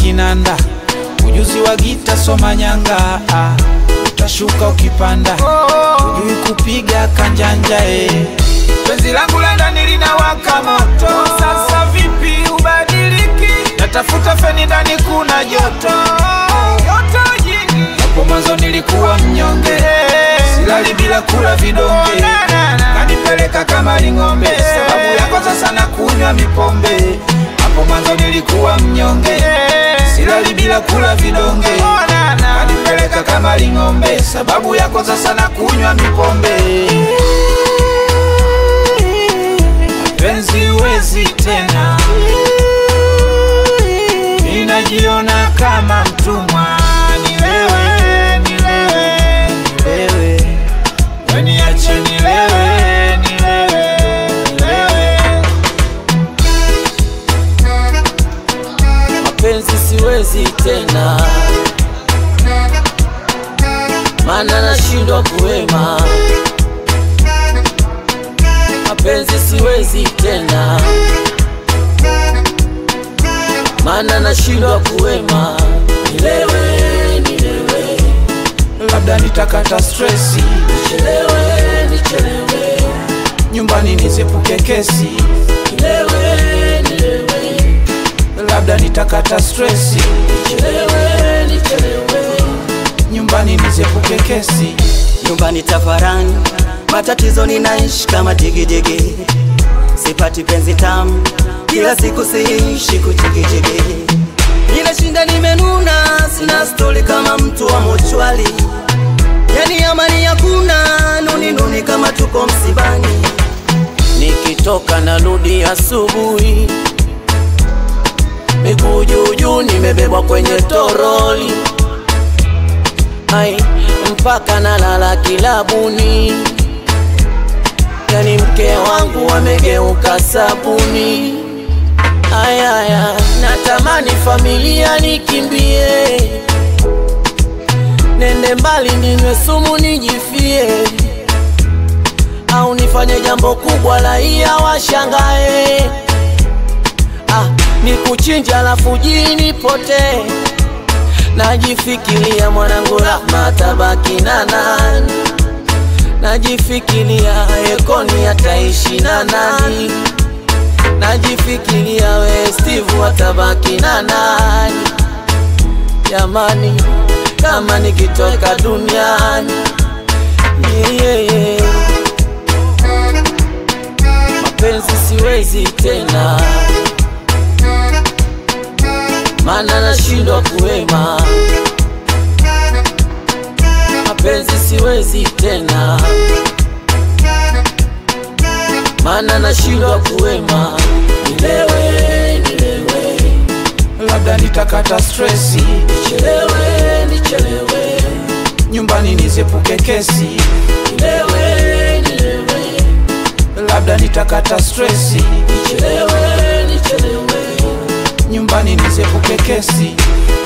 kinanda, ujuzi wa gita soma nyanga, ah, utashuka ukipanda, ujui kupiga kanjanja eh. Penzi langu la ndani linawaka moto, sasa vipi ubadiliki? Natafuta feni ndani kuna joto, joto jingi. Hapo mwanzo nilikuwa mnyonge, silali bila kula vidonge, kanipeleka kama ling'ombe, sababu yako sasa na kunywa mipombe. Hapo mwanzo nilikuwa mnyonge, silali bila kula vidonge, kanipeleka kama ling'ombe, sababu yako sasa na kunywa mipombe. Penzi wezi tena, ninajiona kama mtumwa. Nilewe, nilewe, nilewe, weniache nilewe, nilewe, nilewe. mapenzi siwezi tena, mana nashindwa kuwema. Mapenzi siwezi tena, mana nashindwa kuwema. Nilewe, nilewe, Labda nitakata stresi, nichelewe, nichelewe, nyumbani nizepuke kesi. nilewe, nilewe, Labda nitakata stresi, nichelewe, nichelewe. nyumbani nizepuke kesi. nyumbani tafarani, matatizo ninaishi kama digidigi, sipati penzi tamu, kila siku siishi kuchigijigi, ninashinda nimenuna, sina stori kama mtu wa mochwali, yani amani hakuna, nuni nuni kama tuko msibani. Nikitoka narudi asubuhi, miguu juu juu, nimebebwa kwenye toroli, ai mpaka nalala kilabuni, yani mke wangu amegeuka sabuni. Ayaya, natamani familia nikimbie, nende mbali ninywe sumu nijifie au nifanye jambo kubwa raia washangae. Ah, ni kuchinja alafu jini pote, najifikiria mwanangu Rahma tabaki na nani, najifikiria Ekoni ataishi na nani, najifikiria we Steve atabaki na nani. Jamani, kama nikitoka duniani yeah, yeah, yeah mapenzi siwezi tena, mana nashindwa kuwema. Mapenzi siwezi tena, mana nashindwa kuwema. Nilewe, nilewe, Labda nitakata stresi, nichelewe, nichelewe, nyumbani nizepuke kesi. nilewe, nilewe, Labda nitakata stresi, nichelewe, nichelewe. nyumbani nizepuke kesi.